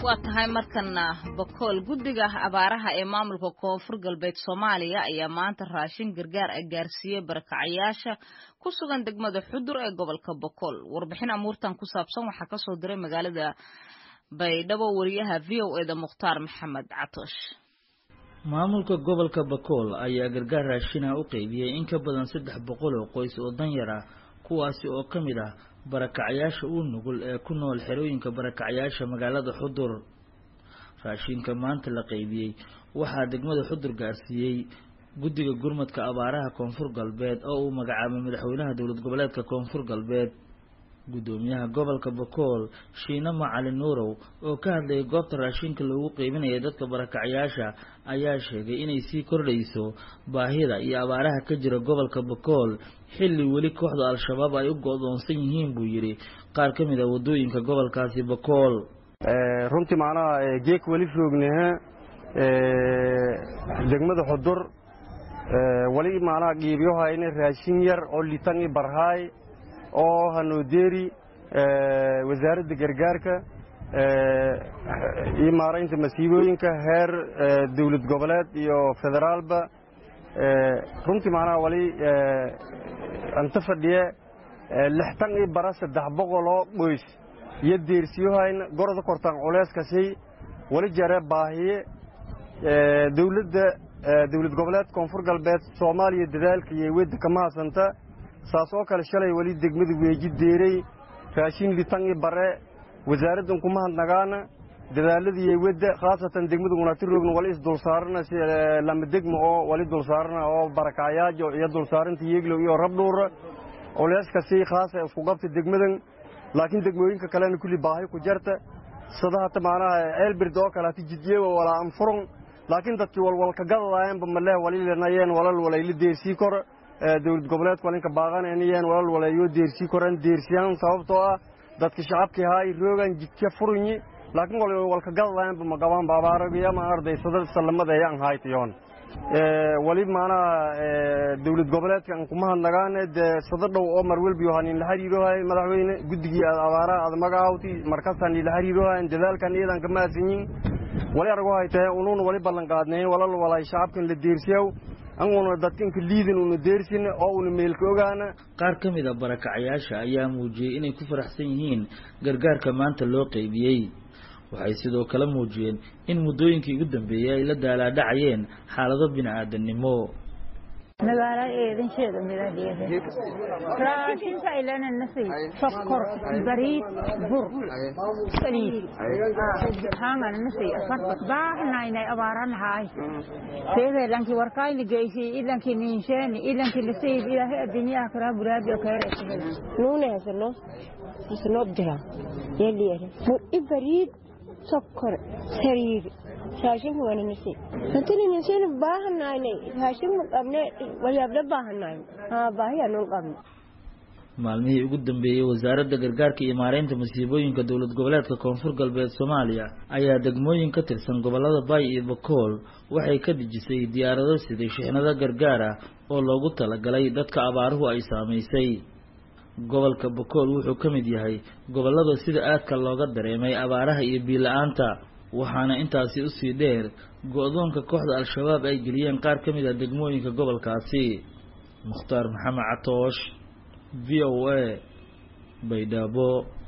waa tahay markana bakool guddiga abaaraha ee maamulka koonfur galbeed soomaaliya ayaa maanta raashin gargaar ah gaarsiiyey barakacayaasha ku sugan degmada xudur ee gobolka bakool warbixin amuurtan ku saabsan waxaa kasoo diray magaalada baydhabo wariyaha v o eda mukhtaar maxamed catoosh maamulka gobolka bakool ayaa gargaar raashina u qeybiyey in ka badan saddex boqol oo qoys oo danyar ah kuwaasi oo ka mid ah barakacayaasha uu nugul ee ku nool xerooyinka barakacayaasha magaalada xudur raashinka maanta la qeybiyey waxaa degmada xudur gaarsiiyey guddiga gurmadka abaaraha koonfur galbeed oo uu magacaabay madaxweynaha dowlad goboleedka koonfur galbeed guddoomiyaha gobolka bakool shiine macalin nuurow oo ka hadlayay goobta raashinka loogu qeybinaya dadka barakacayaasha ayaa sheegay inay sii kordhayso baahida iyo abaaraha ka jira gobolka bakool xilli weli kooxda al-shabaab ay u go-doonsan yihiin buu yidhi qaar ka mid a waddooyinka gobolkaasi bakool runtii macnaha geek weli roognehe degmada xudur weli macnaha qiibyohayne raashin yar oo litan i barhaay oo hanoodeeri wasaaradda gargaarka iyo maaraynta masiibooyinka heer dowlad goboleed iyo federaalba runtii macnaha wali anta fadhiye lixtan io bara saddex boqoloo qoys iyo deersiyohayna goroda kortaan culeyskasi wali jare baahiye dowladda dowlad goboleed koonfur galbeed soomaaliya dadaalka iyo wedda kama hadsanta saas oo kale shalay weli degmada weeji deeray raashin litan i bare wasaaraddan kuma hadnagaana dadaaladiiyo wedda khaasatan degmada unatiroogna wali isdulsaarana lama degma oo wali dulsaarana oo barakacayaajo iyo dulsaarinta yeeglow iyo rabdhuura culeyskasi khaasa isku qabta degmadan laakiin degmooyinka kalena kulli baahi ku jarta sida hata macnaha ceelbird oo kale hata jidyeewa walaa anfurun laakiin dadkii walwalka gadadayanba maleh walilanayeen walal walayla deersii kor dowlad goboleedka walinka baaqanayeen walal walayo deersii koran deersiyaan sababtoo ah dadka shacabkii haay roogan jidka furunyi laakiin walka gadadayanba magabaan baabaaragiyama ardaysada salamada ayaan haytayoon wali maanaha dowlad goboleedka aan kuma hadnagaane dee sada dhow oo mar welbi hanin la xiriirohay madaxweyne guddigii abaaraha aad magacaawti markaasaan ila xiriirohayn dadaalkan iyadan kama hadsanyin wali argo haytahe unuuna wali ballan qaadnayn walal walay shacabkan la deersiyaw anguna dadkanka liidin una deersin oo una meelka ogaana qaar ka mid a barakacayaasha ayaa muujiyey inay ku faraxsan yihiin gargaarka maanta loo qeybiyey waxay sidoo kale muujiyeen in muddooyinkii ugu dambeeyey ay la daalaadhacayeen xaalado bini-aadannimo magaala eedansheeda midadheeda raashinka ilana nasi sokor bariid bur saliid hangana nasi afarta baahnaynay abaaranahaay seede lanki warkayni geysi ilanki ninsheeni ilanki nasiib ilaahay adduunyaha karaa buraabi keere nuune hasano hasano jira yeliere bur i bariid sokor sariir raashinka waana nasi hatana nasina baahanaynay raashinka qabne wayaabla baahanayn haa baahiyaanun qabne maalmihii ugu dambeeyey wasaaradda gargaarka iyo maareynta masiibooyinka dowlad goboleedka koonfur galbeed soomaaliya ayaa degmooyin ka tirsan gobollada baay iyo bakool waxay ka dejisay diyaarado siday shixnado gargaar ah oo loogu talagalay dadka abaaruhu ay saamaysay gobolka bakool wuxuu ka mid yahay gobollada sida aadka looga dareemay abaaraha iyo biila-aanta waxaana intaasi usii dheer go-doonka kooxda al-shabaab ay geliyeen qaar ka mid ah degmooyinka gobolkaasi mukhtaar maxamed catoosh v o a baydhabo